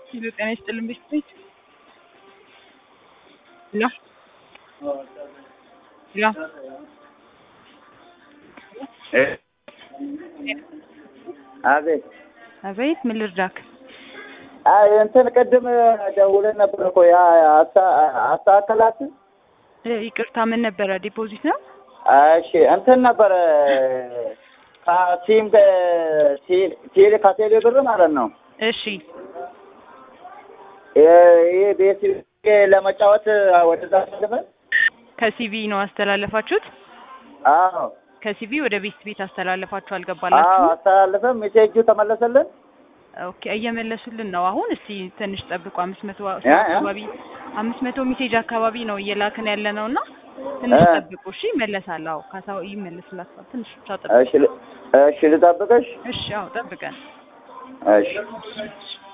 ሄሎ ጤና ይስጥልን ቤት ሄሎ ሄሎ አቤት አቤት ምን ልርዳክ? አይ እንትን ቅድም ደውለን ነበር እኮ ያ አስተካከላት። እ ይቅርታ ምን ነበረ? ዲፖዚት ነው? እሺ እንትን ነበረ ከሲም ቴሌ ከቴሌ ብር ማለት ነው። እሺ ይሄ ቤት ለመጫወት ወደዛ አስተላልፈን። ከሲቪ ነው አስተላለፋችሁት? አዎ ከሲቪ ወደ ቤት ቤት አስተላለፋችሁ አዎ አልገባላችሁ? አስተላልፈን ሜሴጁ ተመለሰልን። ኦኬ እየመለሱልን ነው። አሁን እስቲ ትንሽ ጠብቁ። አምስት መቶ ያ ያ አካባቢ አምስት መቶ ሜሴጅ አካባቢ ነው እየላክን ያለ ነው እና ትንሽ እ ጠብቁ። እሺ ይመለሳል። አዎ ካሳው ይመለስላችኋል። ትንሽ ብቻ ጠብቁ። እሺ ል- እሺ ልጠብቅሽ። እሺ አዎ ጠብቀን እሺ